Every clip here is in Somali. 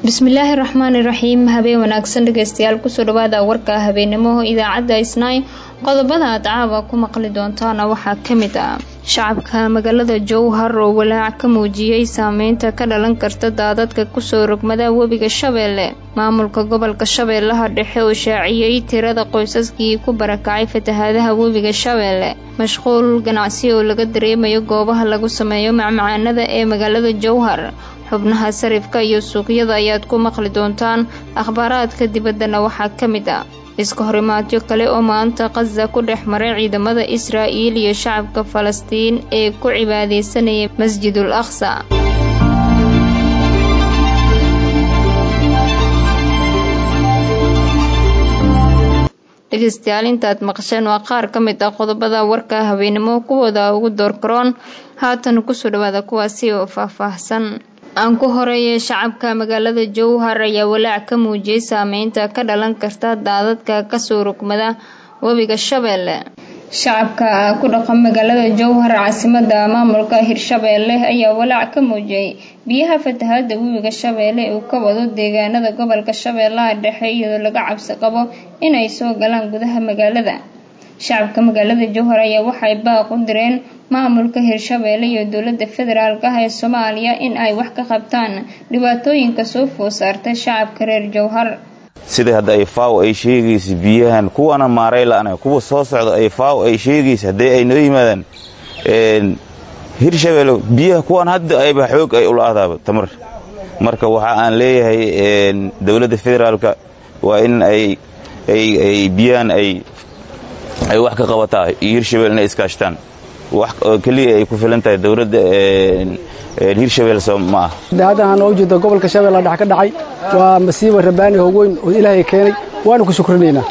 bismillaahi raxmaani raxiim habeen wanaagsan dhegeystayaal kusoo dhawaada warka habeenimo idaacadda isnaay qodobada aad caawa ku maqli doontaana waxaa ka mid ah shacabka magaalada jowhar oo walaac ka muujiyey saameynta ka dhalan karta daadadka kusoo rogmada webiga shabeelle maamulka gobolka shabeellaha dhexe oo shaaciyey tirada qoysaskii ku barakacay fatahaadaha webiga shabeelle mashquul ganacsi oo laga dareemayo goobaha lagu sameeyo macmacaanada ee magaalada jowhar xubnaha sarifka iyo suuqyada ayaad ku maqli doontaan akhbaaraadka dibaddana waxaa ka mid ah iska horimaadyo kale oo maanta khaza ku dhex maray ciidamada israa'iil iyo shacabka falastiin ee ku cibaadeysanaya masjidul aqsa dhegeystayaal intaad maqasheen waa qaar ka mid ah qodobada warka habeenimo kuwooda ugu doorkaroon haatan kusoo dhawaada kuwaasi oo faahfaahsan aan ku horeeyay shacabka magaalada jowhar ayaa walaac ka muujiyey saameynta ka dhalan karta daadadka kasoo rogmada webiga shabeelle shacabka ku dhaqan magaalada jowhar caasimada maamulka hirshabeelle ayaa walaac ka muujiyey biyaha fatahaada webiga shabeelle uu ka wado deegaanada gobolka shabeellaha dhexe iyadoo laga cabsi qabo inay soo galaan gudaha magaalada shacabka magaalada jowhar ayaa waxay baaq u direen maamulka hirshabeelle iyo dowlada federaalk ah ee soomaaliya in ay wax ka qabtaan dhibaatooyinka soo food saartay shacabka reer jowhar sida hadda ay faaw ay sheegaysa biyahan kuwana maaray la-ana kuwa soo socda ay faaw ay sheegaysa haddii ay noo yimaadaan hirshabeelle biyaha kuwan hadda ayba xoog ay ula adaaba tamar marka waxa aan leeyahay dowladda federaalka waa in ay biyahan ay ay wax ka qabataa iyo hirshabelle inay iskaashtaan wax keliya ay ku filan tahay dowladda hirshabelle soo ma ah haddahan oo ujeeda gobolka shabeella dhex ka dhacay waa masiiba rabaani hogweyn oo ilaahay keenay waanu ku shukrinaynaa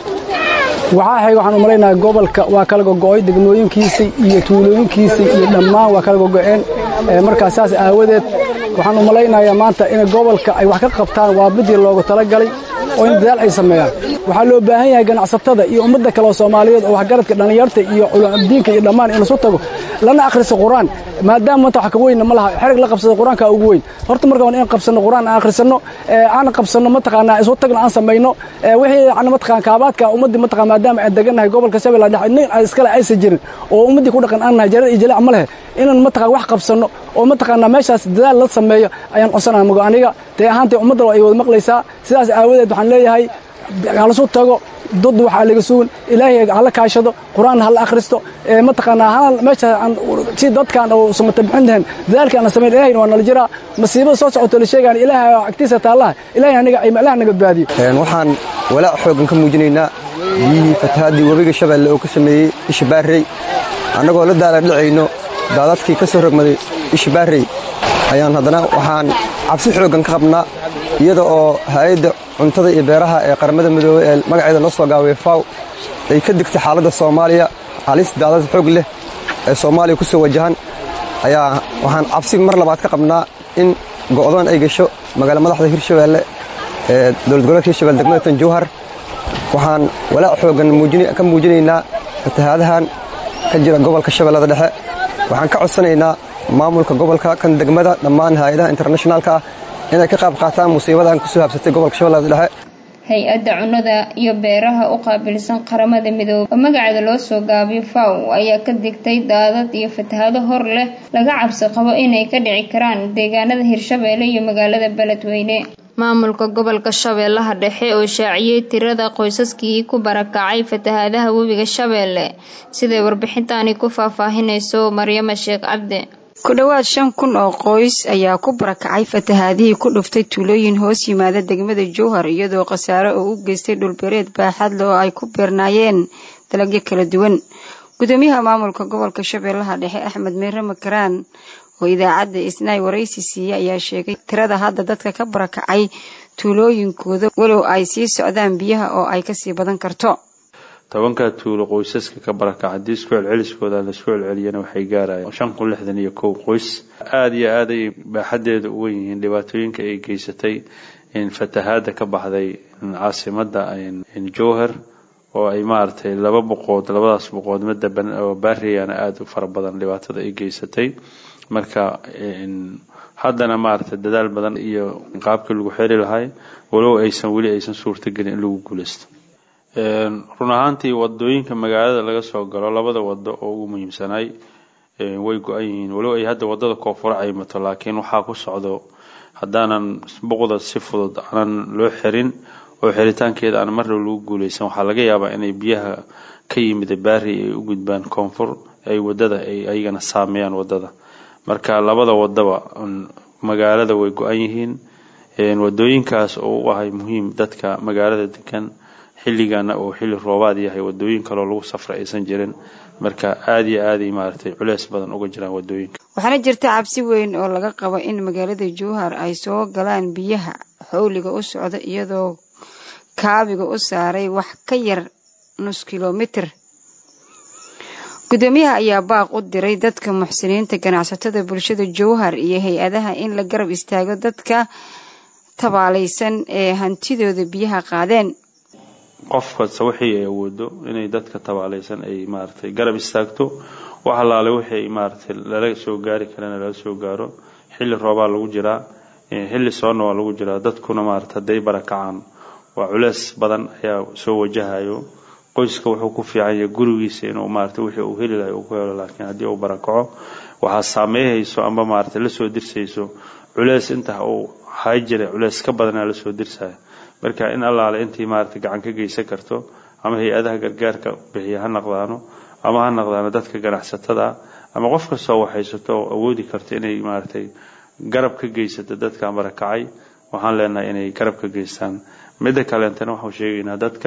waxaa xig waxaan u malaynaha gobolka waa kala gogo'oy degmooyinkiisii iyo tuulooyinkiisii iyo dhammaan waa kala gogo'een markaas saas aawadeed waxaan u malaynayaa maanta in gobolka ay wax ka qabtaan waa midii loogu talagalay oo in dadaal ay sameeyaan waxaa loo baahan yahay ganacsatada iyo ummadda kale oo soomaaliyeed oo waxgaradka dhallinyarta iyo diinka iyo dhammaan in isu tago lana akhriso qur-aan maadaama maanta wax ka weynna ma laha xerig la qabsada qur-aanka ugu weyn horta marka waan in qabsanno qur-aan aan akhrisanno aan qabsanno mataqaanaa isu tagna aan samayno wixii yacni mataqaan kaabaadka ummaddii mataqaan maadaama aan degannahay gobolka shabeella dhexe nin iskale aysan jirin oo ummaddii ku dhaqan aan nahay jarar iyo jaleec ma lehe inaan mataqaan wax qabsanno oo mataqaanaa meeshaas dadaal la sameeyo ayaan codsanaya mago aniga dee ahaantay ummadda ay wada maqlaysaa sidaas aawadeed waxaan leeyahay halasu tago dad waxaa laga sugan ilaahay hala kaashado qur-aan hala akhristo mataqaanaa meesha si dadkan oo sumata bixin lahayn dadaalka aan samayn ilaahay waa nala jiraa masiibada soo socoto la sheegaan ilaahay agtiisa taallaha ilaahay aniga ay ilaah naga baadiyo waxaan walaac xoogan ka muujinaynaa biyihii fatahaadii webiga shabeelle oo ka sameeyey isha baarrey annagoo la daala dhacayno daadadkii ka soo rogmaday isha baarrey ayaan haddana waxaan cabsi xooggan ka qabnaa iyada oo hay-adda cuntada iyo beeraha ee qaramada midoobey ee magaceeda loo soo gaabay faw ay ka digtay xaaladda soomaaliya halis daadad xoog leh ee soomaaliya ku soo wajahan ayaa waxaan cabsi mar labaad ka qabnaa in go'doon ay gasho magaala madaxda hirshabeelle ee dowlad goboleedka hirshabelle degmada tan jowhar waxaan walaac xooggan ka muujinaynaa fatahaadahan ka jira gobolka shabeellada dhexe waxaan ka codsanaynaa maamulka gobolka kan degmada dhammaan hay-adaha internationaalka ah inay ka qaab qaataan musiibadan kusoo habsatay gobolka shabeellada dhexe hay-adda cunnada iyo beeraha u qaabilsan qaramada midoobe oo magaceeda loo soo gaabiyo faw ayaa ka digtay daadad iyo fatahaado hor leh laga cabsi qabo inay ka dhici karaan deegaanada hirshabeelle iyo magaalada beledweyne maamulka gobolka shabeellaha dhexe oo shaaciyey tirada qoysaskii ku barakacay fatahaadaha webiga shabeelle siday warbixintaani ku faahfaahinayso maryama sheekh cabdi ku dhowaad shan kun oo qoys ayaa ku barakacay fatahaadihii ku dhuftay tuulooyin hoos yimaada degmada jowhar iyadoo khasaare oo u geystay dhulbereed baaxadle oo ay ku beernaayeen dalagyo kala duwan gudoomiyaha maamulka gobolka shabeellaha dhexe axmed meere makaraan oo idaacadda isnaay waraysi siiye ayaa sheegay tirada hadda dadka ka barakacay tuulooyinkooda walow ay sii socdaan biyaha oo ay kasii badan karto tobankaa tuulo qoysaska ka barakaca haddii isku celceliskooda laisku celceliyana waxay gaarayaan shan kun lixdan iyo kow qoys aada iyo aad ay baaxadeeda u wen yihiin dhibaatooyinka ay geysatay fatahaada ka baxday caasimada jowhar oo ay maaragtay laba boqood labadaas boqood madaban oo baariyana aada u fara badan dhibaatada ay geysatay marka haddana maaragtay dadaal badan iyo qaabkii lagu xeri lahay walow aysan weli aysan suurtagelin in lagu guuleysto run ahaantii wadooyinka magaalada laga soo galo labada wado oo ugu muhiimsanay way go-an yihiin walow ay hadda wadada koonfura caymato laakiin waxaa ku socdo haddaanan buqda si fudud aanan loo xirin oo xiritaankeeda aan marnaba lagu guuleysan waxaa laga yaabaa inay biyaha ka yimida baari ay u gudbaan koonfur ay wadada ay ayagana saameeyaan wadada marka labada wadaba magaalada way go-an yihiin wadooyinkaas oo u ahay muhiim dadka magaalada degan xilligana oo xilli roobaad yahay wadooyin kaloo lagu safra aysan jirin marka aada iyo aaday maaragtay culeys badan uga jiraan wadooyinka waxaana jirta cabsi weyn oo laga qabo in magaalada jowhar ay soo galaan biyaha xowliga u socda iyadoo kaabiga u saaray wax ka yar nus kilomitir gudoomiyaha ayaa baaq u diray dadka muxsiniinta ganacsatada bulshada jowhar iyo hay-adaha in la garab istaago dadka tabaalaysan ee hantidooda biyaha qaadeen qof kasta wixii ay awoodo inay dadka tabaalaysan ay maaragtay garab istaagto wax allaale wixii maaragtay lala soo gaari karana lala soo gaaro xilli roobaa lagu jiraa xilli soonna waa lagu jiraa dadkuna maaragtay hadday barakacaan waa culeys badan ayaa soo wajahayo qoyska wuxuu ku fiican yahay gurigiisa inuu maaragtay wixii uu heli lahay uu ku helo laakiin haddii uu barakaco waxaa saameeyhayso amba maaragtay lasoo dirsayso culeys inta uu hay jiray culeys ka badanaa lasoo dirsaya marka in allaale intii maaragtay gacan ka geysan karto ama hay-adaha gargaarka bixiya ha naqdaano ama ha naqdaano dadka ganacsatada ama qof kastoo waxhaysato oo awoodi karto inay maaragtay garab ka geysato dadkan barakacay waxaan leenahay inay garab ka geystaan midda kaleentana waxaan sheegaynaa dadka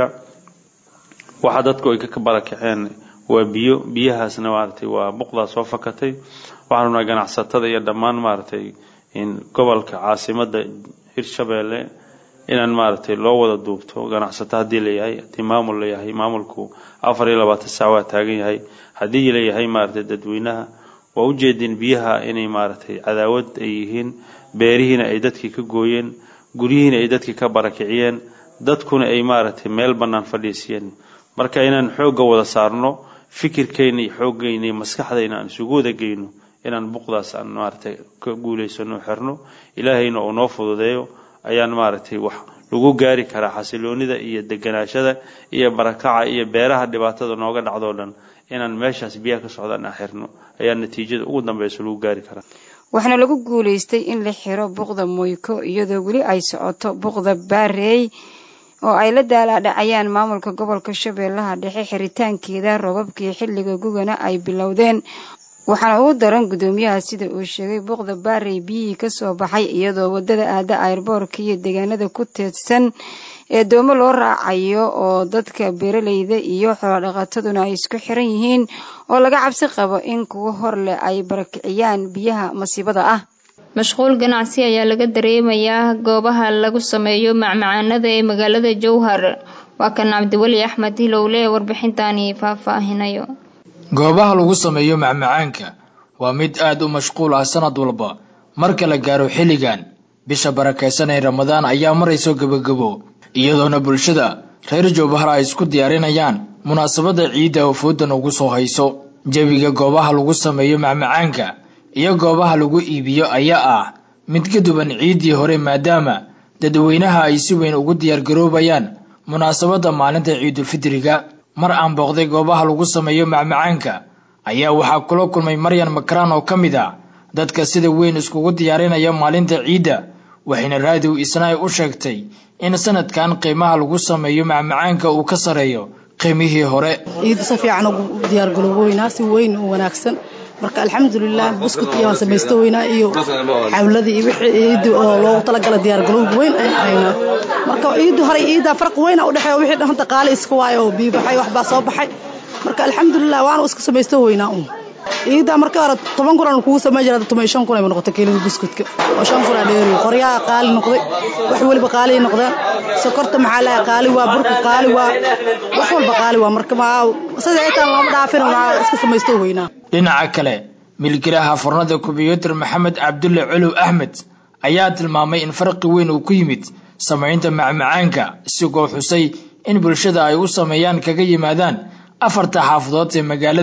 waxa dadku ay ka barakaceen waa biyo biyahaasna maaragtay waa buqdaa soo fakatay waxaan rabnaa ganacsatada iyo dhammaan maaragtay gobolka caasimada hirshabeelle inaan maaragtay loo wada duubto ganacsato haddii layahay haddii maamul layahay maamulku afar iyo labaatan saac waa taagan yahay haddii layahay maaragtay dadweynaha waa ujeedin biyaha inay maaragtay cadaawad ay yihiin beerihiina ay dadkii ka gooyeen guryihiina ay dadkii ka barakiciyeen dadkuna ay maaragtay meel bannaan fadhiisiyeen marka inaan xoogga wada saarno fikirkeyna iyo xooggeyna iyo maskaxdayna aan isugu wada geyno inaan buqdaas aan maaragtay ka guulaysano xirno ilaahayna uu noo fududeeyo ayaan maaragtay wax lagu gaari karaa xasiloonida iyo deganaashada iyo barakaca iyo beeraha dhibaatada nooga dhacdoo dhan inaan meeshaas biyaha ka socdaan aan xirno ayaa natiijada ugu dambeysa lagu gaari karaa waxaana lagu guulaystay in la xiro buqda moyko iyadoo weli ay socoto buqda baareey oo ay la daalaadhacayaan maamulka gobolka shabeellaha dhexe xiritaankeeda roobabkii xilliga gugana ay bilowdeen waxaana ugu daran gudoomiyaha sida uu sheegay buuqda baarey biyihii kasoo baxay iyadoo wadada aada ayrboorka iyo deegaanada ku teedsan ee doomo loo raacayo oo dadka beeraleyda iyo xoolodhaqataduna ay isku xiran yihiin oo laga cabsi qabo in kuwa hor leh ay barakiciyaan biyaha masiibada ah mashquul ganacsi ayaa laga dareemayaa goobaha lagu sameeyo macmacaanada ee magaalada jowhar waa kan cabdiweli axmed hilowle ee warbixintani faahfaahinayo goobaha lagu sameeyo macmacaanka waa mid aad u mashquul ah sanad walba marka la gaaro xilligan bisha barakaysan ee ramadaan ayaa marayso gebagabo iyadoona bulshada reer jowbahar ay isku diyaarinayaan munaasabadda ciidda oo foodan ugu soo hayso jebiga goobaha lagu sameeyo macmacaanka iyo goobaha lagu iibiyo ayaa ah mid ka duwan ciiddii hore maadaama dadweynaha ay si weyn ugu diyaargaroobayaan munaasabadda maalinta ciidulfidriga mar aan booqday goobaha lagu sameeyo macmacaanka ayaa waxaa kula kulmay maryan makaraan oo ka mid ah dadka sida weyn iskugu diyaarinaya maalinta ciidda waxayna raadiw isna ay u sheegtay in sanadkan qiimaha lagu sameeyo macmacaanka uu ka sareeyo qiimihii hore ciidda si fiican ugu diyaargalooboynaa si weyn u wanaagsan marka alxamdulilah buskut iyo waan samaysto weynaa iyo xawladii iyo wixii ciiddi oo loogu talagala diyaargalowg weyn ayaan haynaa marka ciiddu hore ciidda farqi weyna u dhexeeya wixii dhanta qaali iska waayo oo biyo baxay waxbaa soo baxay marka alxamdulilah waanu iska samaysto weynaa un ciidda marka hore toban kunan kugu samayn jira toban iyo shan kun ay noqotay kiilada buskutka oo shan kun aa dheeri qoryaha qaali noqday wax weliba qaali noqdeen sokorta maxaa laha qaali waa burka qaali waa wax walba qaali waa marka sida ay taan lama dhaafin waa iska samaysto weynaa dhinaca kale milkilaha furnada kumbiyuutar maxamed cabdulle colow axmed ayaa tilmaamay in farqi weyn uu ku yimid samaynta macmacaanka isigoo xusay in bulshada ay u sameeyaan kaga yimaadaan afarta xaafadood ee magaalada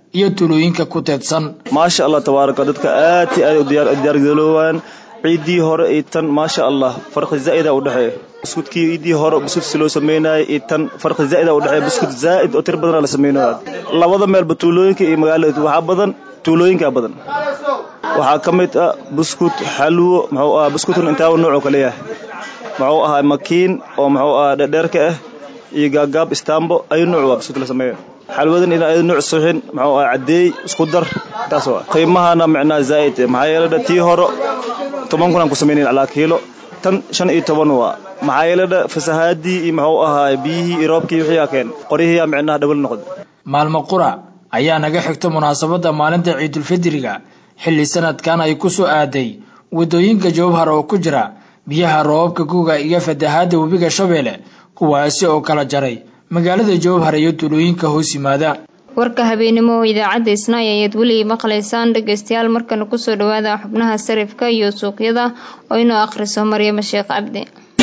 iyo tuulooyinka ku teedsan maasha allah tabaaraka dadka aad i aad u diyaargaroowaan ciiddii hore iyo tan maasha allah farqi zaa'ida u dhexeeya buskudkii ciiddii hore buskudsi loo sameynayay iyo tan farqi zaa'ida u dhexeeya buskud zaa'id oo tir badana la sameynaya labada meelba tuulooyinka iyo magaalada waxaa badan tuulooyinka badan waxaa ka mid ah buskud xalwo muxuu ahaa buskudkan intaaba noocoo kale yahay muxuu ahaa makiin oo muxuu ahaa dherdheerka ah iyo gaagaab istaambo ayu nooc waa buskudka la sameeya xalwadan in ay nooc suxin muxuu ahaa caddeey isku dar taas waa qiimahana micnaa zaa'id maxaa yeelay tii hore toban kun aan ku samaynayn calaa kiilo tan shan iyo toban waa maxaa yeelay fasahaadii iyo muxuu ahaa biyihii iyo roobkii wixii aa keen qoryihiiyaa micnaha dhawal noqda maalmo qura ayaa naga xigta munaasabadda maalinta ciidulfidriga xilli sanadkan ay ku soo aaday waddooyinka jawabhar oo ku jira biyaha roobabka guga iyo fatahaadda webiga shabeelle kuwaasi oo kala jaray magaalada jawabhar iyo tuulooyinka hoos yimaada warka habeenimo oo idaacadda isnaay ayaad weli maqlaysaan dhegaystayaal markana kusoo dhawaada xubnaha sarifka iyo suuqyada oo inoo akhriso maryamo sheekh cabdi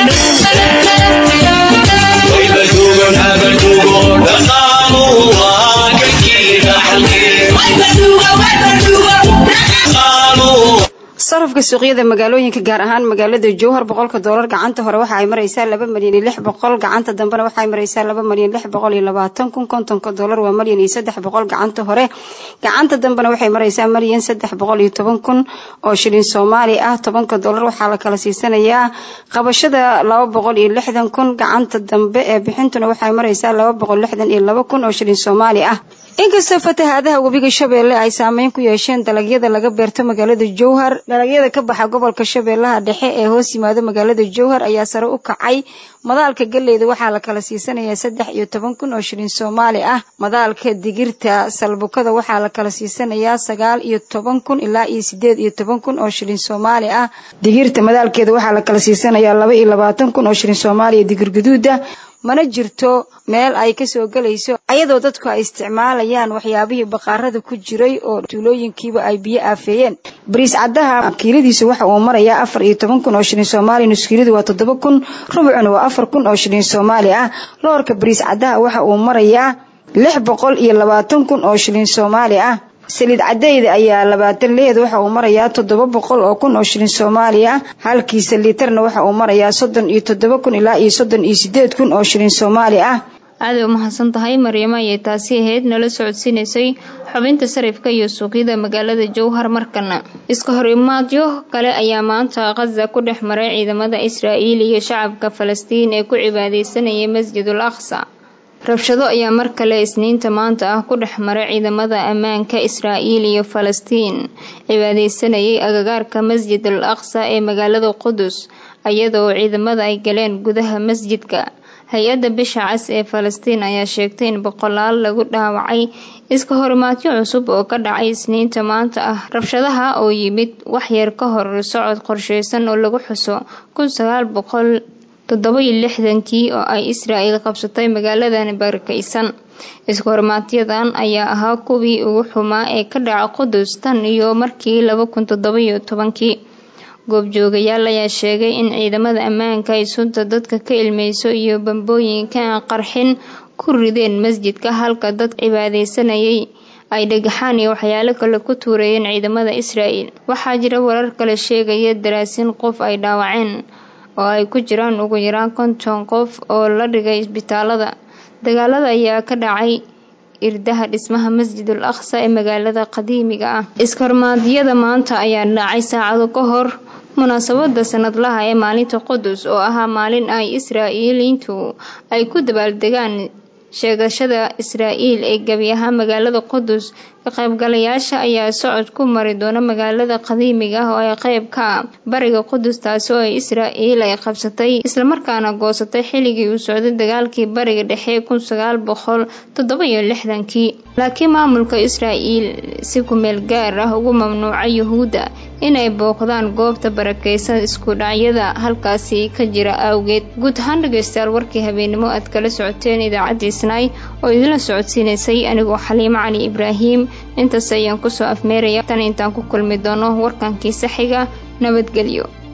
sarafka suuqyada magaalooyinka gaar ahaan magaalada jowhar boqolka doolar gacanta hore waxa ay maraysaa laba malyan iyo lix boqol gacanta dambena waxa ay maraysaa laba malyan lix boqol iyo labaatan kun kontonka doolar waa malyan iyo saddex boqol gacanta hore gacanta dambena waxay maraysaa malyan saddex boqol iyo toban kun oo shilin soomaali ah tobanka doolar waxaa la kala siisanayaa qabashada laba boqol iyo lixdan kun gacanta dambe ee bixintuna waxay maraysaa laba boqol lixdan iyo laba kun oo shilin soomaali ah inkastoo fatahaadaha webiga shabeelle ay saameyn ku yeesheen dalagyada laga beerto magaalada jowhar dalagyada ka baxa gobolka shabeellaha dhexe ee hoos yimaado magaalada jowhar ayaa sare u kacay madaalka galleyda waxaa la kala siisanayaa saddex iyo toban kun oo shilin soomaali ah madaalka digirta salbukada waxaa la kala siisanayaa sagaal iyo toban kun ilaa iyo sideed iyo toban kun oo shilin soomaali ah digirta madaalkeeda waxaa la kala siisanayaa laba iyo labaatan kun oo shilin soomaaliya digir guduuda mana jirto meel ay kasoo gelayso ayadoo dadku ay isticmaalayaan waxyaabihii baqaarada ku jiray oo tuulooyinkiiba ay biyo aafeeyeen bariis caddaha kiiladiisu waxa uu marayaa afar iyo toban kun oo shilin soomaali nuskiiladu waa toddoba kun rubucuna waa afar kun oo shilin soomaali ah loorka bariis caddaha waxa uu marayaa lix boqol iyo labaatan kun oo shilin soomaali ah saliid cadeyda ayaa labaatan leed waxa uu marayaa toddoba boqol oo kun oo shilin soomaali ah halkiisa liitarna waxa uu marayaa soddon iyo toddoba kun ilaa iyo soddon iyo sideed kun oo shilin soomaali ah aaday u mahadsan tahay maryamo ayay taasi ahayd nala socodsiinaysay xubinta sarifka iyo suuqyada magaalada jowhar markana iska hor imaadyo kale ayaa maanta khaza ku dhex maray ciidamada israa'iil iyo shacabka falastiin ee ku cibaadeysanayay masjidul aqsa rabshado ayaa mar kale isniinta maanta ah ku dhex maray ciidamada ammaanka israa'iil iyo falastiin cibaadeysanayay agagaarka masjid al aqsa ee magaalada qudus iyadoo ciidamada ay galeen gudaha masjidka hay-adda bisha cas ee falastiin ayaa sheegtay in boqolaal lagu dhaawacay iska horimaadyo cusub oo ka dhacay isniinta maanta ah rabshadaha oo yimid waxyar ka hor socod qorsheysan oo lagu xuso kun sagaal boqol toddoba-iyo lixdankii oo ay israa'iil qabsatay magaaladan barakaysan iska hormaadyadan ayaa ahaa kuwii ugu xumaa ee ka dhaca qudus tan iyo markii laba kun toddoba-iyo tobankii goobjoogayaal ayaa sheegay in ciidamada ammaanka ay sunta dadka ka ilmeyso iyo bambooyinka aan qarxin ku rideen masjidka halka dad cibaadeysanayay ay dhagaxaan iyo waxyaalo kale ku tuurayeen ciidamada israa'iil waxaa jira warar kale sheegaya daraasin qof ay dhaawaceen oo ay ku jiraan ugu yaraan konton qof oo la dhigay isbitaalada dagaalada ayaa ka dhacay irdaha dhismaha masjidul aqsa ee magaalada qadiimiga ah iskarmaadyada maanta ayaa dhacay saacado ka hor munaasabada sanadlaha ee maalinta qudus oo ahaa maalin ay israa'iiliintu ay ku dabaaldegaan sheegashada israa'iil ee gebi ahaan magaalada qudus ka qaybgalayaasha ayaa socod ku mari doona magaalada qadiimiga ah oo ay qeyb ka ah bariga qudus taasi oo israa'iil ay qabsatay islamarkaana goosatay xilligii uu socday dagaalkii bariga dhexe kun sagaal boqol toddoba iyo lixdankii laakiin maamulka israa'iil si kumeel gaar ah ugu mamnuucay yuhuudda inay booqdaan goobta barakeysan isku dhacyada halkaasi ka jira awgeed guud ahaan dhegeystayaal warkii habeenimo aad kala socoteen idaacadda isnaay oo idinla socodsiinaysay anigoo xaliimo cali ibraahim intaas ayaan kusoo afmeeraya tan intaan ku kulmi doono warkankii saxiga nabadgelyo